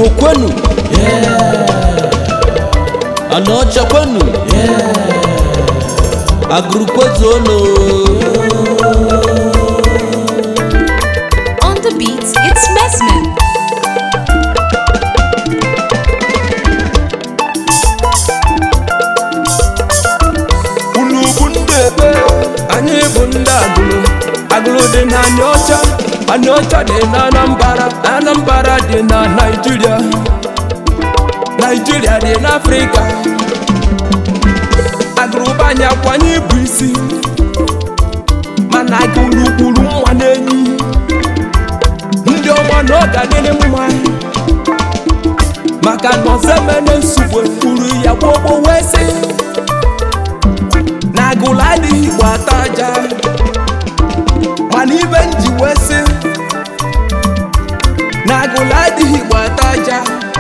kwenu anaọcha kwenu agụrụkwezuonu On the beat, it's Messman. unu bụ ndị ebe anyị bụ ndị agụlụ agụlụ dị na anịọcha anịọcha dị na anambara anambara dị na naijiria naijiria dị n'afrịka agụrụba anyị akwanye bụ isi mana agụlụ gburu nwa n'enyi ndị ọma na ọ ga-adịrị mma maka na ọzọmene nsogbu kwuru ya gbogbo wee sị na agụlụ adịghị igbo ata aja mana ibe nji wee sị na agụlụ adịghị igbo ata aja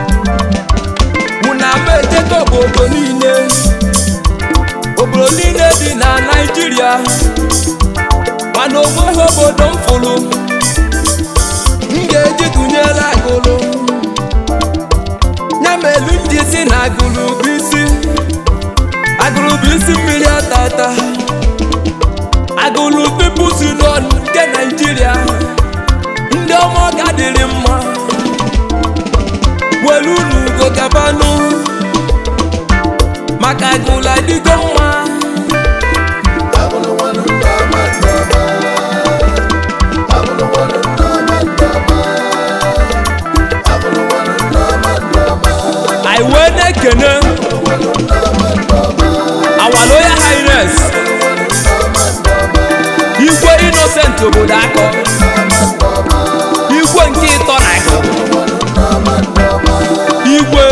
mụ na m ejeta obodo niile obodo niile dị na naijiria mana onweghị obodo m fụrụ m ga-eji tụnyere agụlụ ya melu ndị si na agụlụ bụ isi agụlụ bụ isi mmiri atata agụlụ People's Union nke naijiria ndị ọma ọga dịrị mma welu n'ugo gabanụ maka agụlụ adịgo mma anyị wee na-ekene our royal highness igwe innocent obodo akọ igwe nke ịtọ na akọ igwe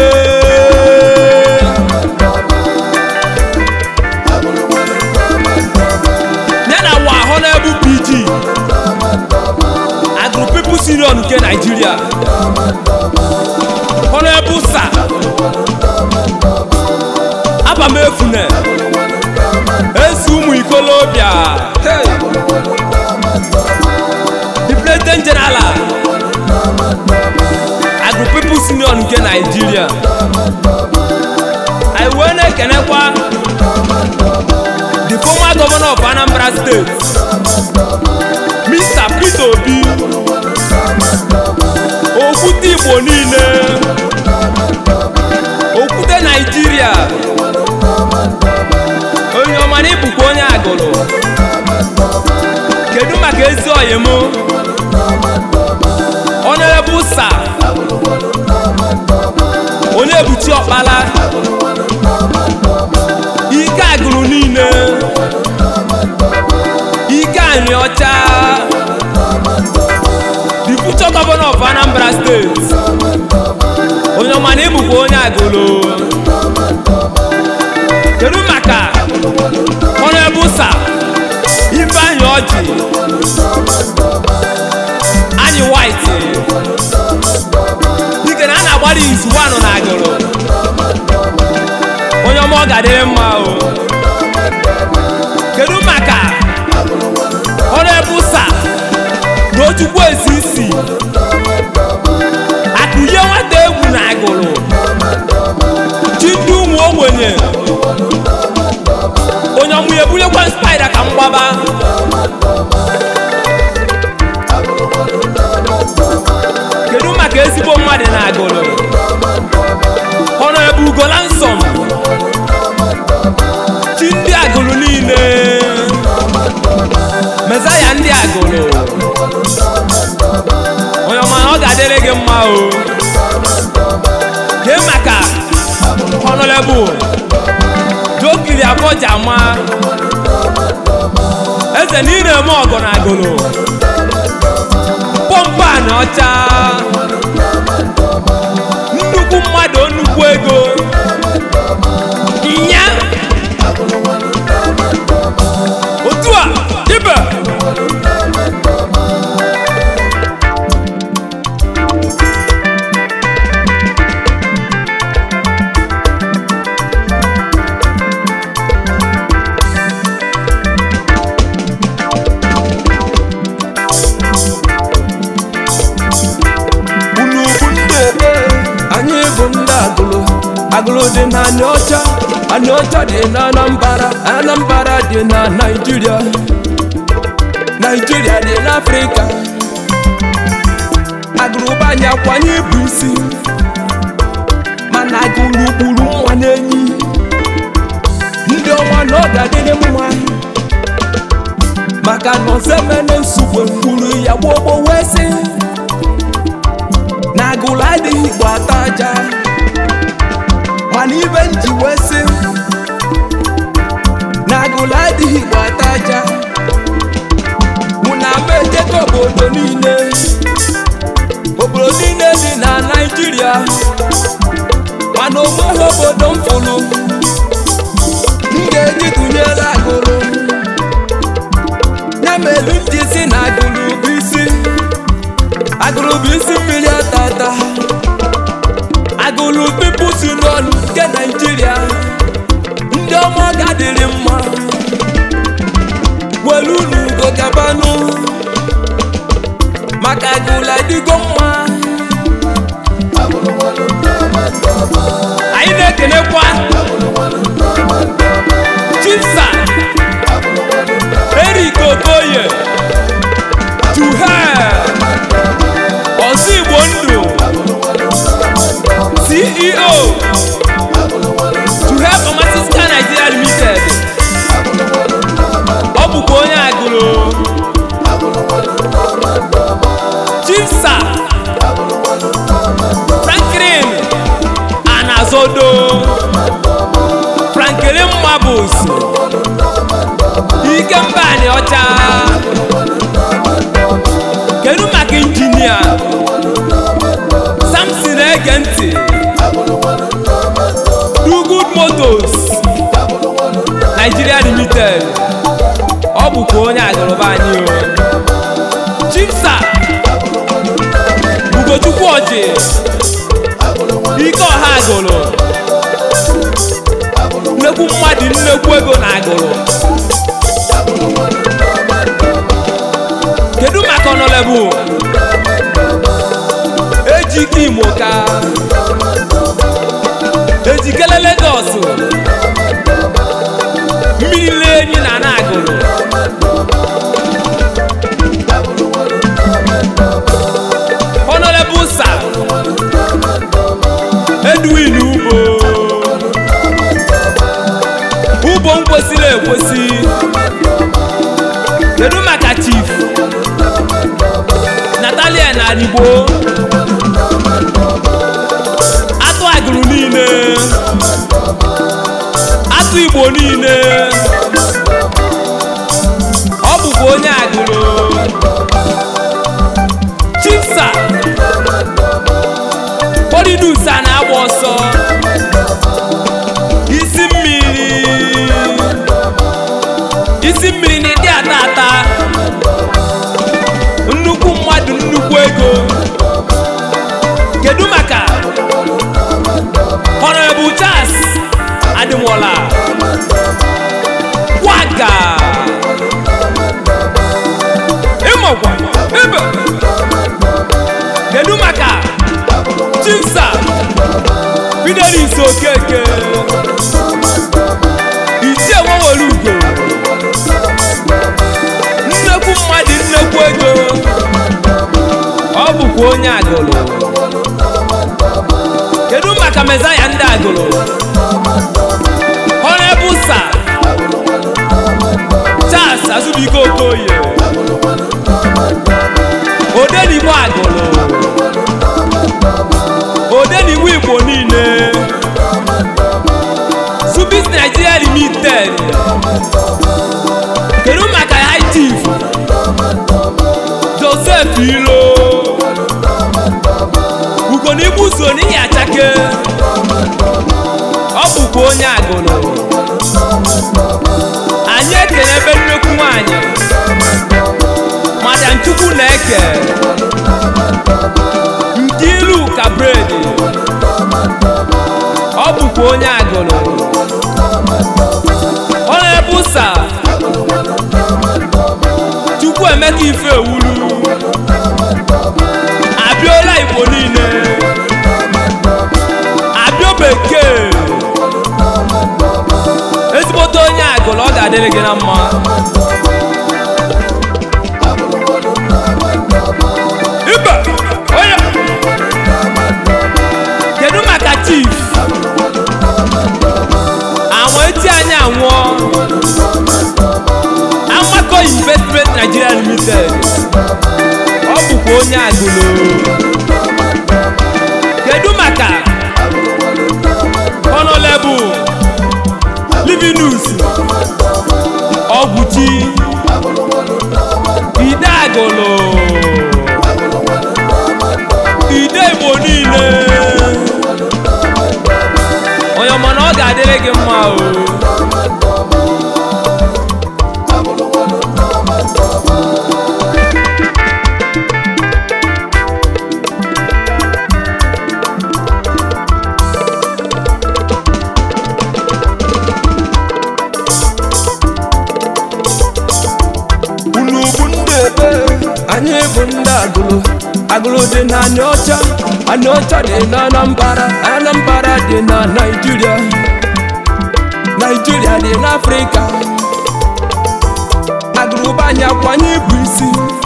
ya na wa ahụ na-ebu pg agụrụ People's Union nke naijiria honorable sir abamefune ezi ụmụ ikolobịa Hey! the president general agụ People's Union nke naijiria anyị wee na-ekenekwa the former governor of anambra state mr peter obi okwute igbo niile okwute naijiria onye ọma na ịbụkwa onye agụrụ kedu maka ezi oyi m honorable sir onye ebuchi ọkpala ike agụrụ niile ike anyị ọcha the future governor of anambra state onye ọma na ịbụkwa onye agụrụ kedu maka honorable sir ifeanyị ọjị anyị white dike na a na-agbara izu wanụ na agụrụ onye ọma ọ ga-adịrị mma o kedu maka honorable sir n'ochukwu ezi isi akụnye nwata egwu na agụrụ chi ndị ụmụ ogbenye onye ọmụ ya ebunyekwa spaida ka m gbaba kedu maka ezigbo mmadụ na agụrụ honorable ugola nsọm chi ndị agụrụ niile mezaya ndị agụrụ onye ọma ọ ga-adịrị gị mma o kee maka honorable jokiri abọjama eze na ị na-eme ọgọ na agụrụ pọmpan ọcha nnukwu mmadụ nnukwu ego nya otu a ibe agụrụ dị na anịọcha anịọcha dị na anambara anambara dị na naijiria naijiria dị n'afrịka agụrụba anyị akwanye bụ isi mana agụrụ gburu nwa n'enyi ndị ọnwa na ọ ga-adịrị mma maka na ọzọemene nsogbu kwuru ya gbogbo wee sị na agụrụ adịghị igbo ata aja mana ibe nji wee sị na agụrụ adịghị igbo ata aja mụ na ama ejego obodo niile obodo niile dị na naijiria mana onweghị obodo m fụrụ m ga-eji tụnyere agụrụ ya mere m ji si na agụrụ bụ isi agụrụ bụ isi mmiri atata agụrụ People's Union nke naijiria ndị ọma ọ ga-adịrị mma welu n'ugo gabanụ maka agụrụ adịgo mma anyị na-ekenekwa chisa Eric Okoye Tuhe Ọsụ Igbo Ndụ CEO Tuhe Pharmaceutical Nigeria Limited ọ bụkwa onye agụrụ Chisa Franklin Anazodo Franklin Mabus Ikemba Ani Ọcha kedu maka injinia Samson ege ntị Do Good Motors Nigeria Limited ọ bụkwa onye agụrụba anyị o Chimsa Ugochukwu Ọjị Ike ọha agụrụ nnekwu mmadụ nnekwu ego na agụrụ kedu maka ọnọlebụ ejike imo ka ejikele Lagos mmiri lenyi na na agụrụ ọnọlebụ sa Edwin Ugbo ugbo m kwesịrị ekwesị kedu maka chief natalia na igbo atụ agụrụ niile atụ igbo niile ọ bụkwa onye agụrụ chifsa polidusa na-agba ọsọ isi mmiri isi mmiri na ịdị ata ata nnukwu mmadụ nnukwu ego kedu maka Honorable Charles Adimola waga ịmakwa ebe kedu maka Chimsa Fidelis Okeke ichie nwewere ugo nnekwu mmadụ nnekwu ego ọ bụkwa onye agụrụ kedu maka mezaya ndị agụrụ honorable sir Charles Azubike Okoye odenigbo agụrụ odenigbo igbo niile Subis Nigeria Limited kedu maka high chief Joseph Ilo ugonigbu so n'ihi achake ọ bụkwa onye agụrụ anyị ekele ebe nnekwu nwanyị madam chukwu na-eke nke ilu ka bredi ọ bụkwa onye agụrụ honorable sir chukwu emeka ife ewuru abịola igbo niile abịo bekee ga-adịrị gị na mma ibe onye kedu maka chief anwụ eti anyị anwụọ amakọ investment nigeria limited ọ bụkwa onye agụlo kedu maka honorable livinus ọgwụchi ide agụlụ ide igbo niile onye ọma na ọ ga-adịrị gị mma o unu bụ ndị ebe anyị bụ ndị agụlụ agụlụ dị na anịọcha anịọcha dị na anambara anambara dị na naijiria naijiria dị n'afrịka agụlụ bụ anyị akwanye bụ isi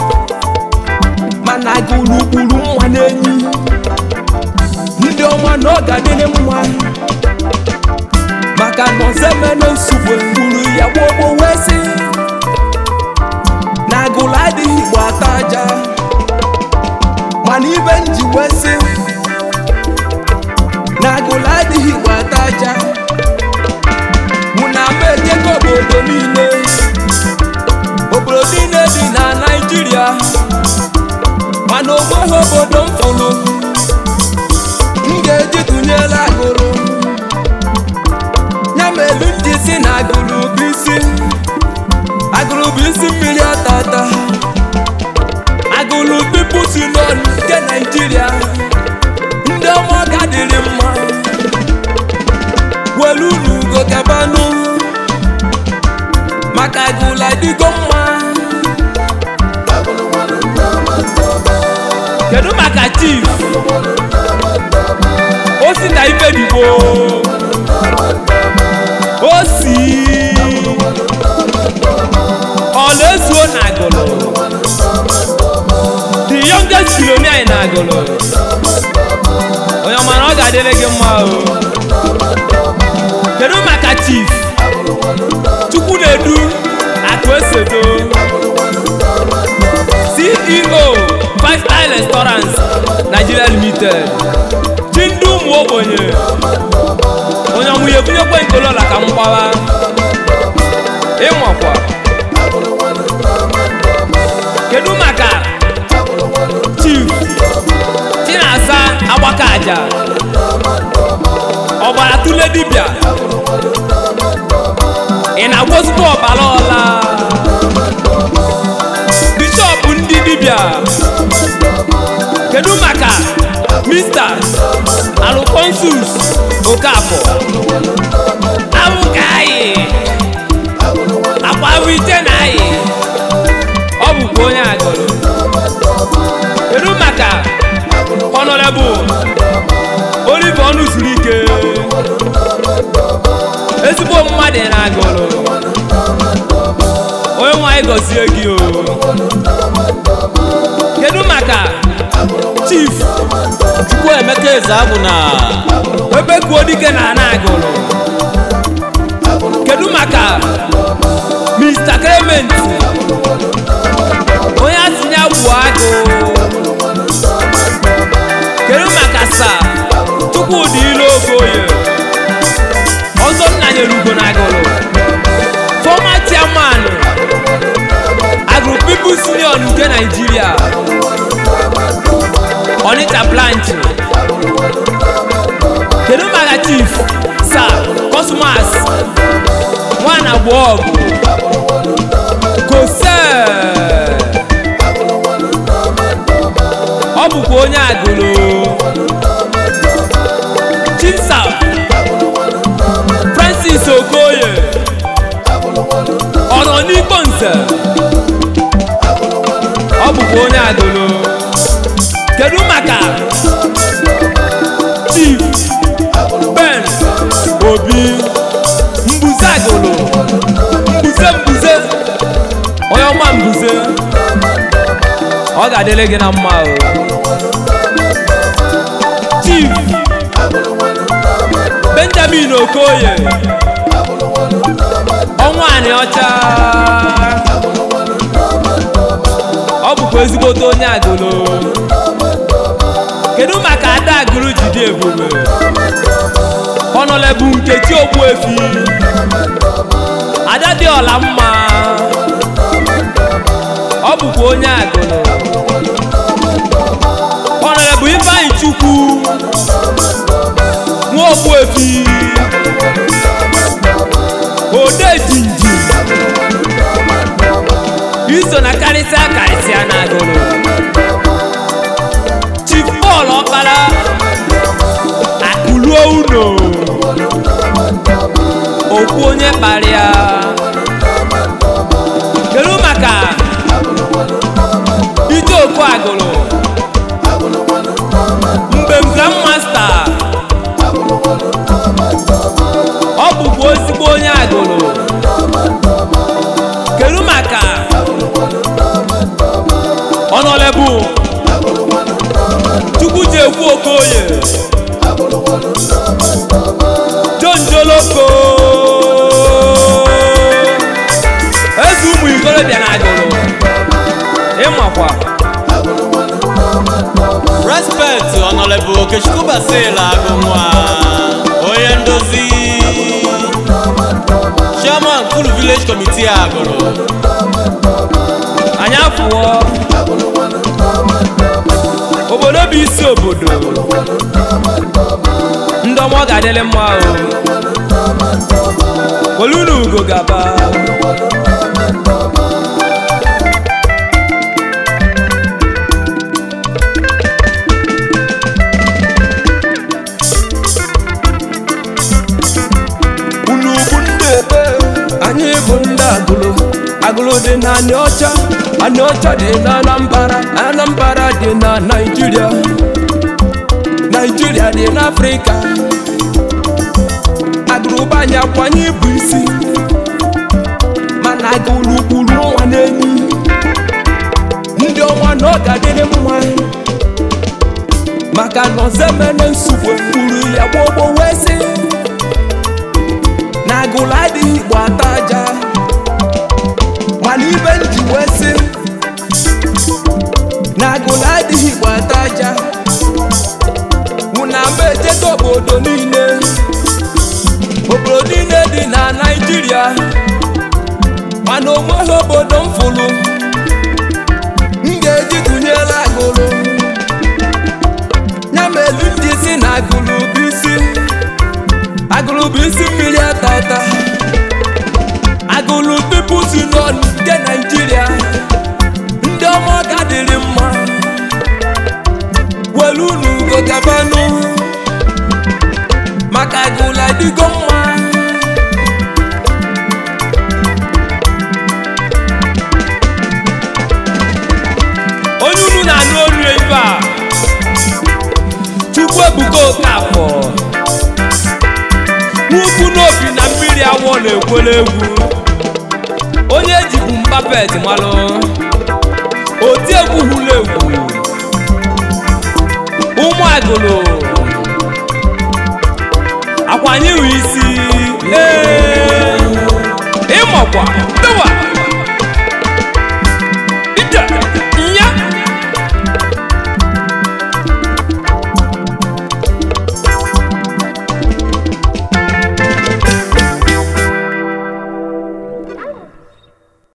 mana agụlụ gburu nwa n'enyi ndị ọma na ọ ga-adịrị mma maka na ọzọemene nsogbu gburu ya gbogbo wee sị na agụlụ adịghị igbo ata aja mana ibe nji wee sị na agụlụ adịghị igbo ata aja mụ na ama ejego obodo niile obodo niile dị na naijiria mana onweghị obodo m fụrụ m ga-eji tụnyere agụlụ ya melu ndị si na agụlụ bụ isi agụlụ bụ isi mmiri atata agụlụ pipu si n'ọnụ nke naijiria ndị ọma ga dịrị mma welu n'ugo gabanụ maka agụlụ adịgo mma kedu maka chief o si na ife digbo o si ọ na-ezuo na agụlụ the youngest billionaire na agụlụ onye ọma na ọ ga-adịrị gị mma o kedu maka chief chukwu na-edu akụ esoto ceo five star restaurants nigeria limited chi ndị ụmụ ogbenye onye ọmụnye bunyekwe nkolola ka m gbawa ịnwakwa kedu maka chief chinasa agbaka aja ọbara tụle dibịa ị na-agwọzikwa ọbara ọla bishọp ndị dibịa kedu maka mr alfonsus okafọ abụka anyị akwa ite na anyị ọ bụkwa onye agụrụ kedu maka honorable olive ọnụ siri ike ezigbo mmadụ na agụrụ onye nwanyị gọzie gị o kedu maka chief chukwuemeka eze abụ na ebe kuo dike na ana agụrụ kedu maka mr clement onye atinye agwụ agụ kedu maka sa chukwudị ilu okoye ọzọ nna nyere ugo na agụrụ former chairman agro people's union nke nigeria onitsha branch kedu maka chief sir cosmas nwana gbọọgụ kose ọ bụkwa onye agụrụ chief sir francis okoye ọ nọ n'ikpo nze ọ bụkwa onye agụrụ kedu maka chief ben obi mbuze agụrụ mbuze onye ọma mbuze ọ ga-adịrị gị na mma o chief benjamin okoye ọnwa anị ọcha ọ bụkwa ezigbote onye agụlụ kedu maka ada agụrụ jide ebube ọnọlebu nkechi ogbuefi ada dị ọla mma ọ bụkwa onye agụlụ ọnọlebu ifeanyị chukwu nwa ogbuefi ode jinji iso na karịsịa karịsịa na agụlụ chief paul ọkpara akụluo uno okwu onye kparịa kedu maka ije oku agụrụ mgbe m grandmasta ọ bụkwa ezigbo onye agụrụ kedu maka ọnọlebu chukwu ji ekwu okoye john joloko eze ụmụ ikorobịa na agụrụ ịmakwa respect honorable okechukwu basil agụnwa onye ndozi chairman kulu village committee agụrụ anyị afụọ obodo bụ isi obodo ndị ọma ọ ga-adịrị mma o olunu ugo gaba unu bụ ndị ebe anyị bụ ndị agụlụ agụlụ dị na anị ọcha anị ọcha dị na anambara anambara dị na naijiria naijiria dị n'afrịka agụrụba anyị akwanye bụ isi mana agụlụ kwuru nwa n'enyi ndị ọnwa na ọ ga-adịrị mma maka na ọzemene nsogbu kwuru ya gbogbo wee sị na agụlụ adịghị igbo ata aja mana ibe nji wee sị na agụlụ adịghị igbo ata aja mụna m ejego obodo niile obodo niile dị na naijiria mana onweghị obodo m fụrụ m ga-eji tụnyere agụlụ ya melu ndị si na agụlụ bụ isi agụlụ bụ isi mmiri atata agụlụ pipu si n'ọnụ nke naijiria ndị ọma ọga dịrị mma welu n'ugo gabanụ maka agụlụ adịgo mma onye unu na-anụ olu ebe a chukwu ebuka okafọ n'ukwu n'obi na mmiri awọ na-ekwere egwu onye ejibu mbapet malụ oti egwu hụrụ egwu ụmụ agụlụ akwanyeghị isi ee ịmakwa dọwa